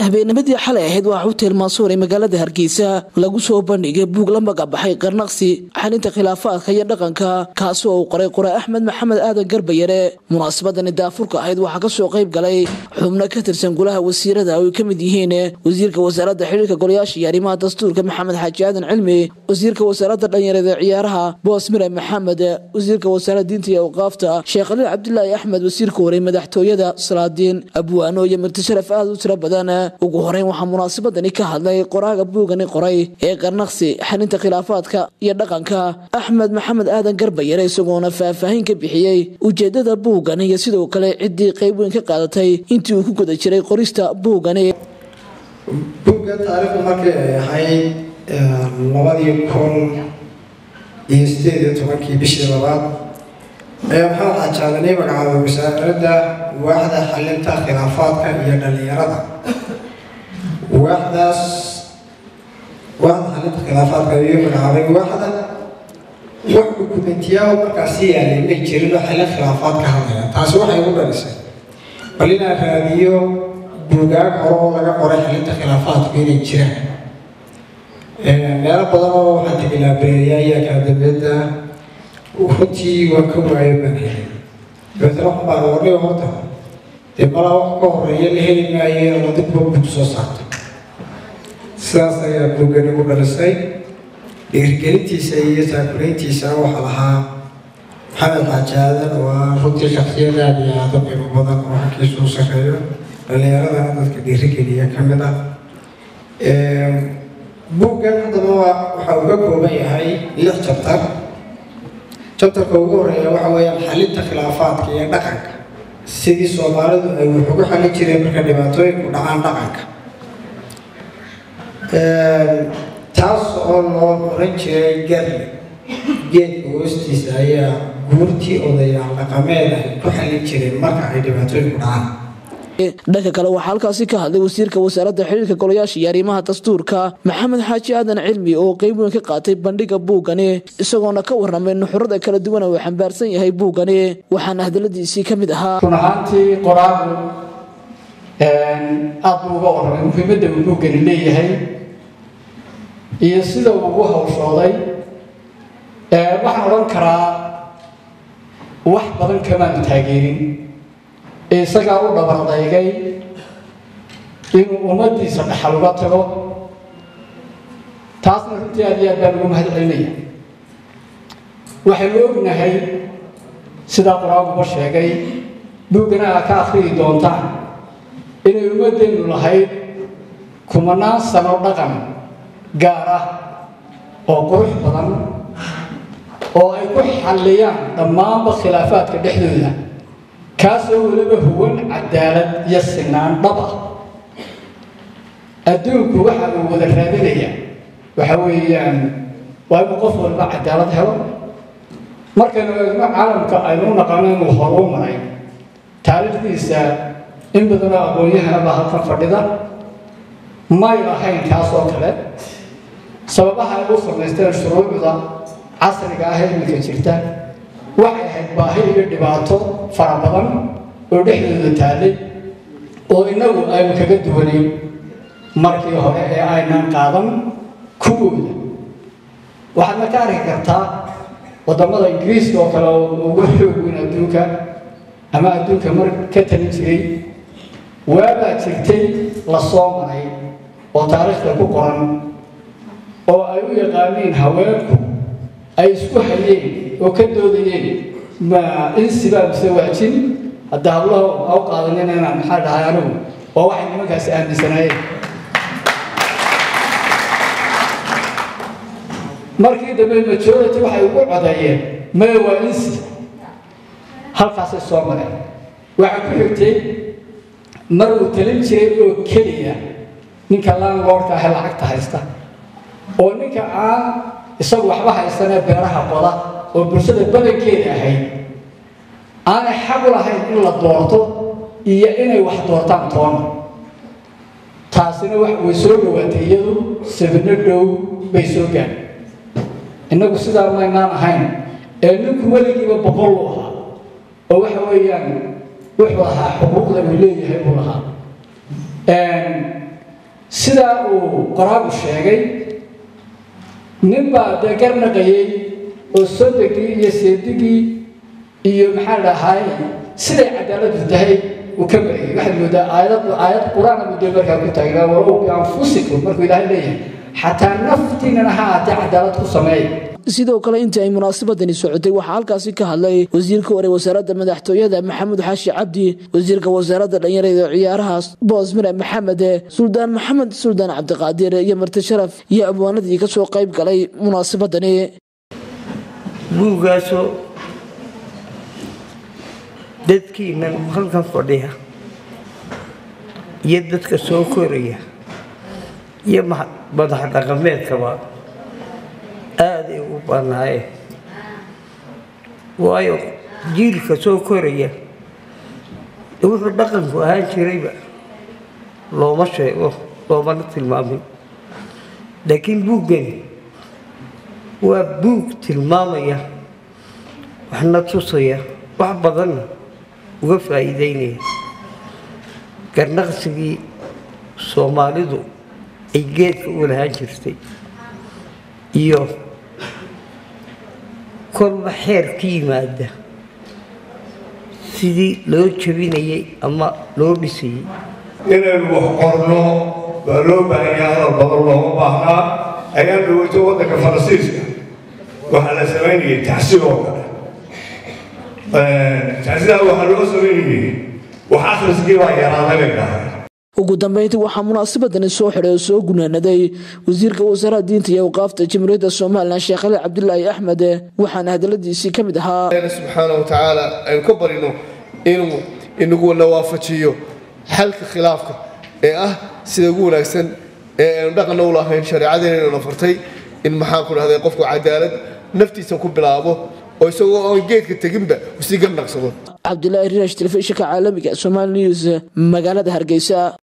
habeennimadii xalay ahayd waa xutel mansuur ee magaalada hargeysa lagu soo bandhigay buug la magabaxay qarnaqsi xalinta khilaafaadka iyo dhaqanka kaasi oo uu qoray qore axmed maxamed aadan garbayare munaasabadani daafurka ahayd waxaa kasoo qayb galay xubno ka tirsan golaha wasiirada oo ay ka mid yihiin wasiirka wasaaradda xiriirka golayaasha iyo arrimaha dastuurka maxamed xaaji aadan cilmi wasiirka wasaaradda dhalinyarada ciyaaraha boos mire maxamed wasiirka wasaaradda diinta iyo awqaafta sheekh khaliil cabdilaahi axmed wasiirka horey madaxtooyada salaadiin abwaano iyo martisharaf aad u tiro badan ugu horeyn waxaa munaasabadani ka hadlay qoraaga buugani qoray ee qarnaqsi xalinta khilaafaadka iyo dhaqanka axmed maxamed aadan garbayare isagoona faahfaahin ka bixiyey ujeedada buugani iyo sidoo kale ciddii qayb weyn ka qaadatay intii uu ku guda jiray qorista buugani buugga taariikhdu markay ay ahayd labadii kun iyo sideed iyo tobankii bishii labaad ayaa maxamed xajaadanay magacaabay wasaaradda waaxda xalinta khilaafaadka iyo dhalinyarada waaxdaas waaxda xalinta khilaafaadka ayuu magacaabay waaxda wax dukumentiyaa markaasi yaalay may jirin oo xalin khilaafaad ka hadlaya taasi waxay ugu dhalisay bal inaan raadiyo buugaag hore oo laga qoray xalinta khilaafaadku inay jiraan meelo badan oo waxaan tegi laabareeriyaa iyo akaadamiyadda runtii waa ka waayo baan helay dabeetana waxaan baan warnay horta dee malaa wax ka horeeya la heli maayo oo dibba buug soo saarto sidaas ayaa buuggani u dhalisay dhiirigelintiisa iyo taakulayntiisa waxaa lahaa maxamed xaajaadan oo ah runtii shaksiyad aad iyo aada u qiimo badan oo xagkiisa u sarreeyo dhalinyaradana dadka dhiirigeliya ka mid ah buuggan haddaba waxa uu ka kooban yahay lix jabtar jabtarka ugu horeeya waxa weeyaan xalinta khilaafaadka iyo dhaqanka sidii soomaalidu ay wax ugu xalin jireen marka dhibaatooyinku dhacaan dhaqanka taas oo loo oran jiray garle geedka hoostiisa ayaa guurtii odayaal dhaqameed ay ku xalin jireen marka ay dhibaatooyinku dhacaan dhanka kale waxaa halkaasi ka hadlay wasiirka wasaaradda xiriirka golayaasha iyo arrimaha dastuurka maxamed xaaji aadan cilmi oo qeyb weyn ka qaatay bandhiga buugani isagoona ka warramay nuxurada kala duwan uu xambaarsan yahay buugani waxaana hadaladiisii ka mid ahaa run ahaantii qoraagu aad buu uga warramay muhiimadda uu buuggani leeyahay iyo sida uu ugu hawshooday waxaan odhan karaa wax badan kamaanu taageerin isagaa u dhabardaygay inuu ummaddiisa dhaxal uga tago taasna runtii aad iyo aad baan ugu mahad celinaya waxaynu ognahay sidaa qur-aankuba sheegay buuggana aa ka akhriyi doontaan inay ummaddeennu lahayd kumanaan sano dhaqan gaar ah oo qurux badan oo ay ku xalliyaan dhammaanba khilaafaadka dhexdooda kaasoo weliba huwan cadaalad iyo sinaan dhab ah adduunku waxa uu wada raadinaya waxa weeyaan waa inuu qof walba cadaalad helo markaynu eegno caalamka aynu u naqano inuu horuu maray taariikhdiisa in badanoo aqoon-yahanaba halkan fadhida may lahayn kaas oo kale sababaha ay u samaysteen shuruucda casriga ah ee iminka jirta waxay ahayd baahi iyo dhibaato fara badan oo dhexdooda taallay oo innagu aynu kaga duwanayn markii hore ee aynaan qaadan kuwooda waxaadna ka arki kartaa waddamada ingiriiska oo kale oo ugu xoog weyn adduunka ama adduunka mar ka talin jiray waabaa jirtay la soo maray oo taariikhda ku qoran oo ay u yaqaaniin haweenku ay isku hayeen oo ka doodayeen ma insibaa mise waajin hadda hablaha ha u qaadanin inaan maxaa dhahay anigu waa waxay nimankaasi aaminsanaayeen markii dambe majority waxay ugu codeeyeen mae waa insi halkaasay soo mareen waxaa ku xigtay mar uu talin jiray oo keliya ninka landlordka ahe lacagta haysta oo ninka aan isagu waxba haysanee beeraha qoda oo bulshada badankeeda ahayd aanay xaq u lahayn in la doorto iyo inay wax doortaan toona taasina way soo dhawaatay iyadu sabino dhow bay soo gaadhay innagu sidaa maynaan ahayn ee ninku weligiiba boqol u ahaa oo waxa weeyaan wuxuu ahaa xuquuqda uu leeyahay buu lahaa sidaa uu qoraagu sheegay nin baa dee garnaqayey oo sodogii iyo seedigii iyo maxaa dhahay siday cadaaladu tahay uu ka marayay waxaad moodaa aayad aayad qur-aan buu dee markaa ku taagnaa walow bianfusikum markuu ilaahay leeyahay xataa naftiinana ha aatee cadaalad ku sameeya sidoo kale intii ay munaasabadani socotay waxaa halkaasi ka hadlay wasiirka hore wasaaradda madaxtooyada maxamuud xaashi cabdi wasiirka wasaaradda dhalinyarada ciyaaraha boos mire maxamed suldaan maxamed suldaan cabdiqaadir iyo marti sharaf iyo abwaanadii kasoo qayb galay munaasabadani buuggaasoo dadkiinan halkan fadhiya iyo dadka soo koraya iyo madax dhaqameedkaba aaday u bannaayeen waayo jiilka soo koraya wuxuu dhaqanku ahaan jirayba looma sheego loomana tilmaamin laakiin buuggani waa buug tilmaamaya waxna tusaya wax badanna uga faa'iideynaya garnaqsigii soomaalidu ay geedka u lahaan jirtay iyo kolba xeer ka yimaada sidii loo jabinayay ama loo dhisayay inaynu wax qorno baa loo baahanyaa hadal badan looma baahnaa ayaan dhaweyto waddanka faransiiska waxaa la samaynayay taxsiib oo kale taxsidaa waxaa loo samaynayay wax akhriskii baa yaraaday bay dhahay ugu dambeyntii waxaa munaasabadani soo xidhay oo soo gunaanaday wasiirka wasaaradda diinta iyo awqaafta jamhuuriyadda somalilan sheekh ali cabdulaahi axmed waxaana hadaladiisii ka mid ahaa subxaana wa tacaala aynu ka barino inuu inaguna waafajiyo xalka khilaafka ee ah sida ugu wanaagsan ee aynu dhaqanna u lahayn shareecadeena inayna fartay in maxaan ku dhahday qofku cadaalad naftiisa ku bilaabo oo isagoo oon geedka teginba usii garnaqsado cabdulaahi rinash telefishinka caalamiga somaali news magaalada hargeysa